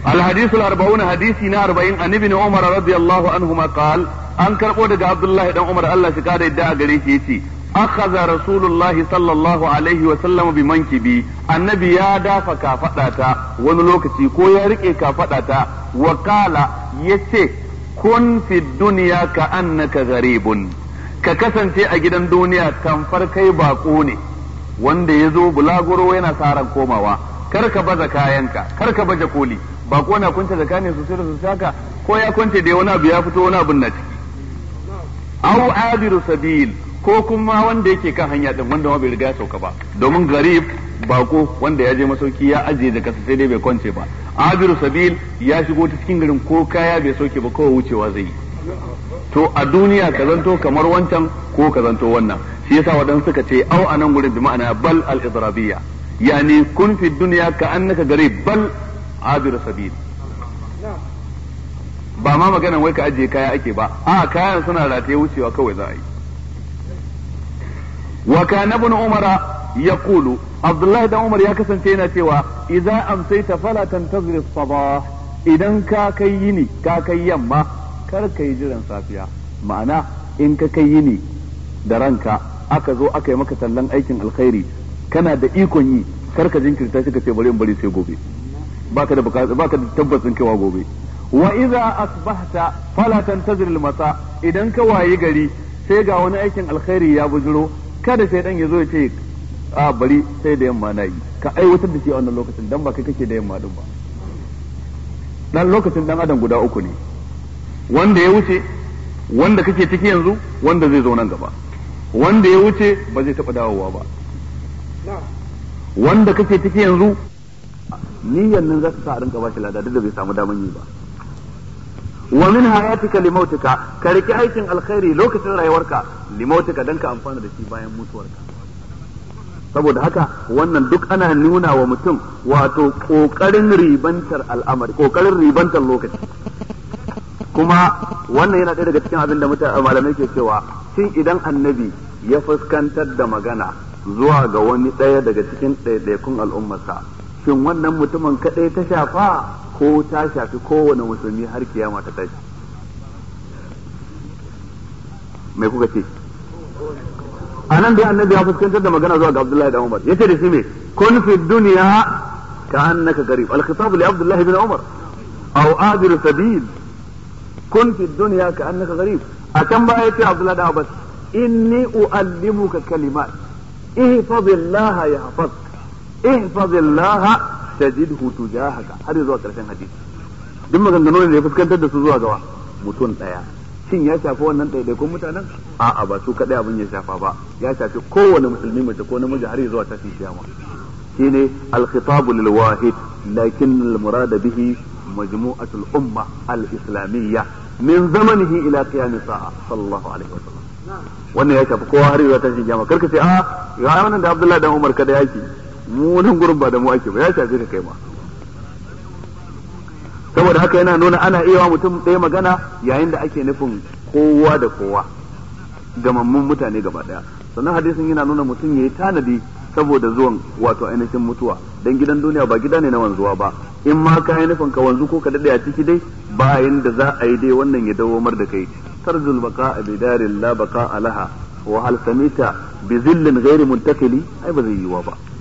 الحديث الأربعون حديثنا أربعين عن ابن عمر رضي الله عنهما قال أن كربو دقى عبد الله بن عمر الله شكاد يدعى قريشي أخذ رسول الله صلى الله عليه وسلم بمنكبي النبي يا دافع كافتاتا ونلوكتي كو يرقي كافتاتا وقال يسي كن في الدنيا كأنك غريب ka kasance a gidan duniya tamfar kai bako ne wanda ya zo bulaguro yana saran komawa kar ka baza kayanka kar ka baje koli bako na kunce da kane sosai da sosai haka ko ya kunce da wani abu ya fito wani abun na ciki au abiru sabil ko kuma wanda yake kan hanya din wanda ma bai riga ya sauka ba domin garib bako wanda ya je masauki ya ajiye da kasa sai dai bai kwance ba abiru sabil ya shigo ta cikin garin ko kaya bai sauke ba kawai wucewa zai yi to a duniya ka zanto kamar wancan ko ka zanto wannan shi yasa waɗansu suka ce au anan gurin bi ma'ana bal al idrabiyya yani kun fi dunya ka annaka garib bal abir sabil ba ma maganan wai ka ajiye kaya ake ba a kayan suna rataye wucewa kawai za a yi wa kana ibn umara yaqulu abdullahi dan umar ya kasance yana cewa idza amsayta fala tantazir as-sabah idan ka kai yini ka kai yamma kar ka yi jiran safiya ma'ana in ka kai yini da ranka aka zo aka yi maka tallan aikin alkhairi kana da ikon yi kar ka jinkirta shi ka ce bari in bari sai gobe baka da baka da tabbacin cewa gobe wa idza asbahta fala tantazir al-masa idan ka wayi gari sai ga wani aikin alkhairi ya bujuro kada sai dan ya zo ya ce a bari sai da yamma na yi ka aiwatar da shi a wannan lokacin dan ba kai kake da yamma din ba dan lokacin dan adam guda uku ne wanda ya wuce wanda kake ciki yanzu wanda zai zo nan gaba wanda ya wuce ba zai taɓa dawowa ba wanda kake ciki yanzu niyyar nan za ta sa a rinka bashi lada duk da bai samu daman yi ba wa min hayatika limautika ka riki aikin alkhairi lokacin rayuwarka limautika dan ka amfana da shi bayan mutuwarka saboda haka wannan duk ana nuna wa mutum wato kokarin ribantar al'amari kokarin ribantar lokaci kuma wannan yana ɗaya daga cikin abin da mutane malamai ke cewa shin idan annabi ya fuskantar da magana zuwa ga wani ɗaya daga cikin ɗaiɗaikun al'ummarsa shin wannan mutumin kaɗai ta shafa ko ta shafi kowane musulmi har kiyama ta tashi mai kuka ce a nan dai annabi ya fuskantar da magana zuwa ga abdullahi da umar yace da shi me kun fi duniya ka annaka garib al-khitab li abdullahi bin umar aw adir sabil kun fi duniya ka annaka gharib a can baya yace Abdullah da Abbas inni uallimuka kalimat ihfazillah yahfaz ihfazillah tajidhu tujahaka har zuwa karshen hadisi duk maganganun da ya fuskantar da su zuwa gawa mutum daya shin ya shafi wannan ɗaiɗaikun mutanen a'a ba su kaɗai abin ya shafa ba ya shafi kowane musulmi mace ko namiji har zuwa tashin kiyama shine al-khitabu lil wahid lakin al-murad bihi مجموعة الأمة الإسلامية من زمنه إلى قيام الساعة صلى الله عليه وسلم wannan ya shafi kowa har yau ta shi jama karka ce a ga wannan da Abdullahi dan Umar kada yake mu nan gurin ba da mu ake ba ya shafi ka kai ma saboda haka yana nuna ana iya wa mutum ɗaya magana yayin da ake nufin kowa da kowa gamammun mutane gaba daya sannan hadisin yana nuna mutum yayi tanadi saboda zuwan wato ainihin mutuwa dan gidan duniya ba gida ne na wanzuwa ba in ma ka yi nufin ka wanzu ko ka dade a ciki dai bayan da za a yi dai wannan ya dawomar da kai tarzul baqa bi darin la baqa alaha wa hal samita bi zillin ghairi muntakili ai ba zai yiwa ba